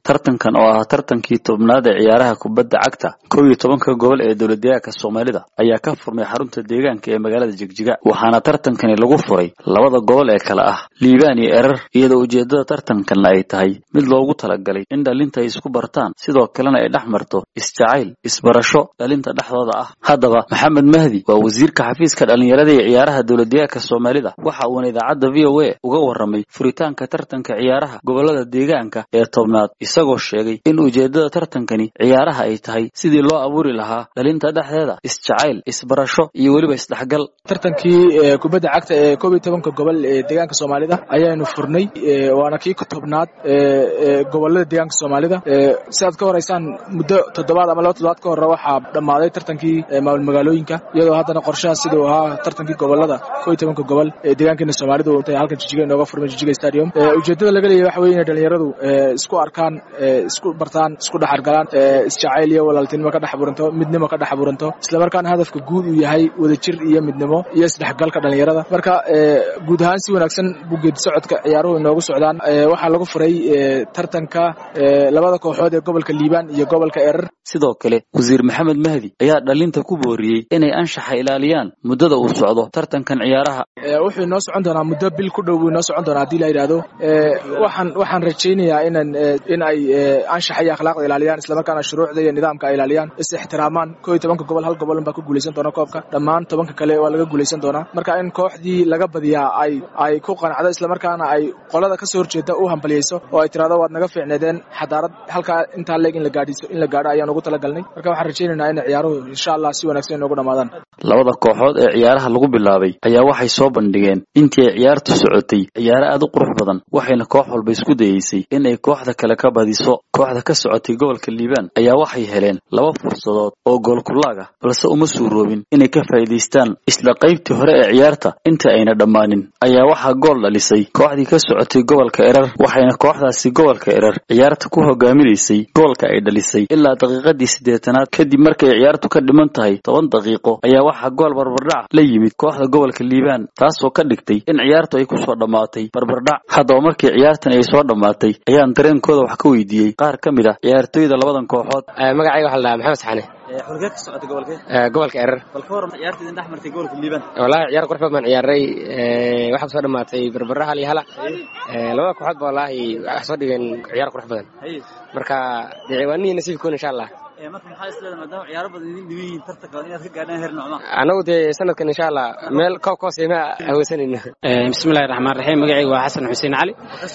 tartankan oo ah tartankii tobnaad ee ciyaaraha kubadda cagta kow iyo tobanka gobol ee dowladdeegaanka soomaalida ayaa ka furmay xarunta deegaanka ee magaalada jigjiga waxaana tartankani lagu furay labada gobol ee kale ah liibaan iyo erar iyadoo ujeeddada tartankanna ay tahay mid loogu talagalay in dhalinta ay isku bartaan sidoo kalena ay dhex marto isjacayl isbarasho dhalinta dhexdooda ah haddaba maxamed mahdi waa wasiirka xafiiska dhallinyarada ee ciyaaraha dowladdeegaanka soomaalida waxa uuna idaacadda v o a uga warramay furitaanka tartanka ciyaaraha gobolada deegaanka ee tobnaad isagoo sheegay in ujeeddada tartankani ciyaaraha ay tahay sidii loo abuuri lahaa dhalinta dhexdeeda isjacayl isbarasho iyo weliba isdhexgal tartankii kubadda cagta ee koob iyo tobanka gobol ee deegaanka soomaalida ayaanu furnay waana kii ka tobnaad gobolada deegaanka soomaalida si aad ka horeysaan muddo toddobaad ama laba toddobaad ka hore waxaa dhammaaday tartankii maamul magaalooyinka iyadoo haddana qorshaha siduu ahaa tartankii gobolada koob iyo tobanka gobol ee deegaankeena soomaalidu intay halkan jijiga inooga furmay jijiga stadium ujeeddada laga leeyahy waxa weye inay dhalinyaradu isku arkaan isku bartaan isku dhexargalaan isjacayl iyo walaaltinimo ka dhex abuuranto midnimo ka dhex abuuranto islamarkaana hadafka guud uu yahay wadajir iyo midnimo iyo isdhexgalka dhalinyarada marka guud ahaan si wanaagsan buu geedi socodka ciyaaruhu inoogu socdaan waxaa lagu furay tartanka labada kooxood ee gobolka liibaan iyo gobolka erar sidoo kale wasiir maxamed mahdi ayaa dhalinta ku booriyey inay anshaxa ilaaliyaan muddada uu socdo tartankan ciyaaraha wuxuu inoo socon doonaa muddo bil ku dhow buu inoo socon doonaa haddii la yidhaahdo waxaan waxaan rajaynayaa inan in ay anshaxa iyo akhlaaqda ilaaliyaan islamarkaana shuruucda iyo nidaamka ay ilaaliyaan is ixtiraamaan koo iyo tobanka gobol hal gobolun baa ku guulaysan doona koobka dhammaan tobanka kale waa laga guulaysan doonaa marka in kooxdii laga badiyaa ay ay ku qanacdo islamarkaana ay qolada ka soo horjeeda u hambaliyeyso oo ay tirahdo waad naga fiicneedeen xadaarad halkaa intaa leeg in la gaadhiso in la gaadho ayaan ugu talagalnay marka waxaan rajaynaynaa in ciyaaruhu insha allah si wanaagsan inoogu dhamaadaan labada kooxood ee ciyaaraha lagu bilaabay ayaa waxay soo bandhigeen intii ay ciyaartu socotay ciyaaro aad u qurux badan waxayna koox walba isku dayeysay in ay kooxda kale ka badiso kooxda ka socotay gobolka liibaan ayaa waxay heleen laba fursadood oo goolkulaag ah balse uma suuroobin inay ka faa'iidaystaan isla qaybtii hore ee ciyaarta inta ayna dhammaanin ayaa waxaa gool dhalisay kooxdii ka socotay gobolka erar waxayna kooxdaasi gobolka erar ciyaarta ku hogaaminaysay goolka ay dhalisay ilaa daqiiqadii siddeetanaad kadib markay ciyaartu ka dhiman tahay toban daqiiqo ayaa waxaa gool barbardhac la yimid kooxda gobolka liibaan taasoo ka dhigtay in ciyaartu ay kusoo dhammaatay barbardhac haddaba markii ciyaartan ay soo dhammaatay ayaan dareenkooda wax ka weydiiyey qaar ka mid ah ciyaartooyda labadan kooxood magacayga waxaa la dhahaa maxamed saxane xulgeed ka socotay gobolkee gobolka erar bal ka waran ciyaarta idin dhex martay gobolka liibaan wallahi ciyaar qurux badan baan ciyaaray waxaa kusoo dhammaatay barbara hal iyo hala labada kooxood ba wallahi waxay soo dhigeen ciyaar qurux badan marka diiwaanihii nasiibkoon insha allah marka maxaa isleedahay maadaama ciyaaro badan idin dhigan yihiin tartanka inaad ka gaadhaan heer noocma anagu dee sanadkan insha allah meel koob ka hooseema haweysanayno bismillahi raxmaan raxiim magacayga waa xasan xuseen cali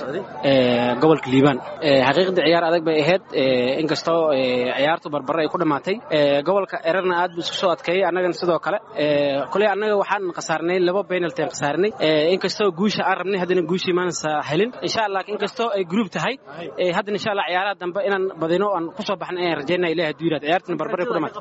gobolka liibaan xaqiiqdii ciyaar adag bay ahayd inkastoo ciyaartu barbare ay ku dhammaatay gobolka erarna aad buu isku soo adkeeyey annagana sidoo kale koley annaga waxaan khasaarnay laba penalty aan khasaarnay inkastoo guusha aan rabnay haddana guushii maanasa helin insha allah inkastoo ay group tahay haddana insha allah ciyaaraha dambe inaan badino aan kusoo baxna ayaan rajaynaya ilahi hadduu yiraahdo ciyaartana barbare ku dhamaatay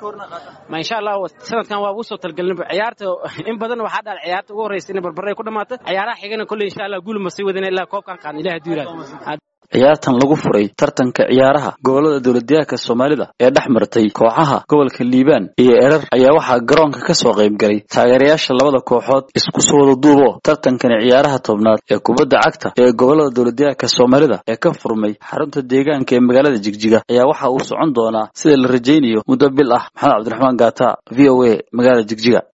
ma insha allah sanadkan waa ugu soo talgelinba ciyaarta in badan waxaa dhaal ciyaarta ugu horreysa inay barbare ku dhamaato ciyaaraha xigana kolley insha allah guul ma sii wadina ilaa koobkaan qaadna ilahi hadduu yiraahdo ciyaartan lagu furay tartanka ciyaaraha gobolada dowladdeegaanka soomaalida ee dhex martay kooxaha gobolka liibaan iyo erar ayaa waxaa garoonka ka soo qayb galay taageerayaasha labada kooxood isku soo wada duubo tartankani ciyaaraha tobnaad ee kubadda cagta ee gobolada dowladdeegaanka soomaalida ee ka furmay xarunta deegaanka ee magaalada jigjiga ayaa waxa uu socon doonaa sida la rajaynayo muddo bil ah maxamed cabdiraxmaan gaata v o a magaalada jigjiga